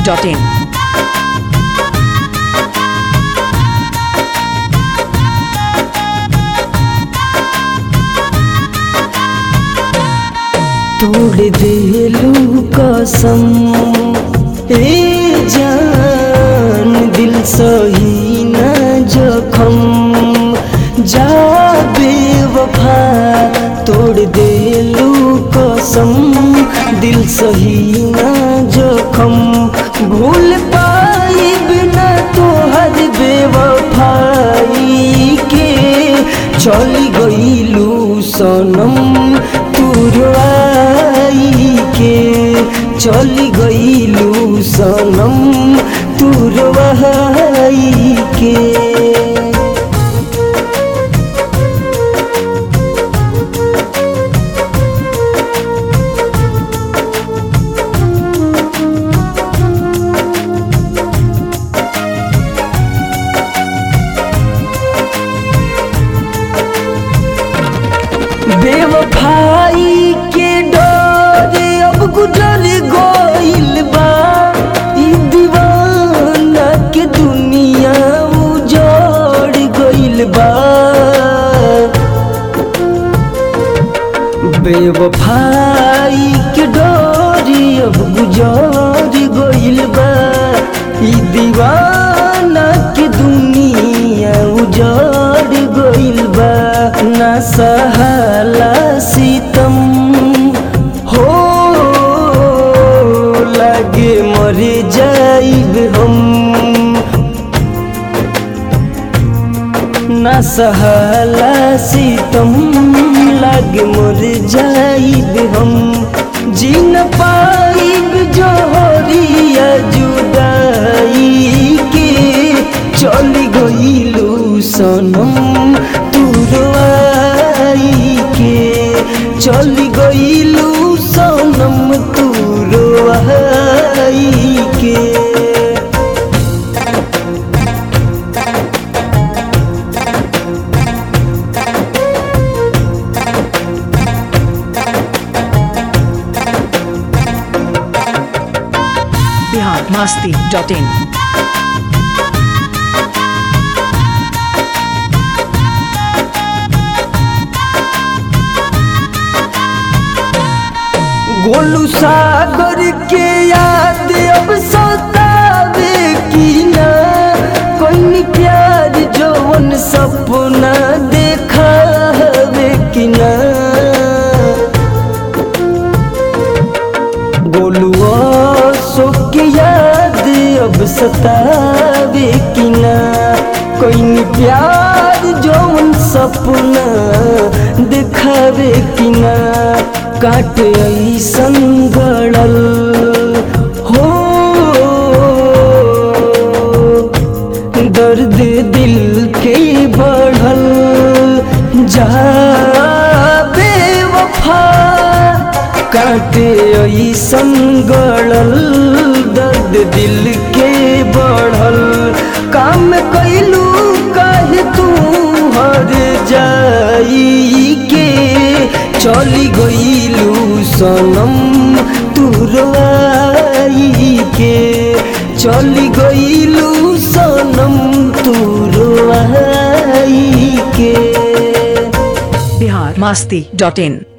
masti.in. तोड़ देलू कसम ए जान दिल सही न जखम जा बेवफा तोड़ देलू कसम दिल सही न जखम भूल पाइब न तोहर बेवफाई के चली गईलू सनम तुरवाई के चली गईलू सनम तुरवाई के बेवफाई के डर अब गुजर गइल बा ई दीवाना के दुनिया उजड़ गइल बा बेवफाई के डर अब गुजर गइल बा ई दीवाना के दुनिया उजड़ गइल बा ना सहाला सितम हो लागे मर जाइब हम ना सहाला सितम लागे मर जाइब हम जी न पाइब जोहरिया जुदाई के चली गईलू सनम तुरवाई के चली गईलू सनम तुरवाई के Bihar masti.in. गोलू सागर के याद अब सतावे की ना कोई प्यार जवन सपना देखावे की ना गोलू सो के याद अब सतावे की ना कोई प्यार जवन सपना देखावे की ना काट ऐसन गड़ल हो दर्द दिल के बढ़ल जा बेवफा काटे ऐसन गड़ल दर्द दिल के बढ़ल काम कैलू काहे तू हर जाई के चली गईलू सनम तुरवाई के चली गईलू सनम तुरवाई के Bihar masti.in.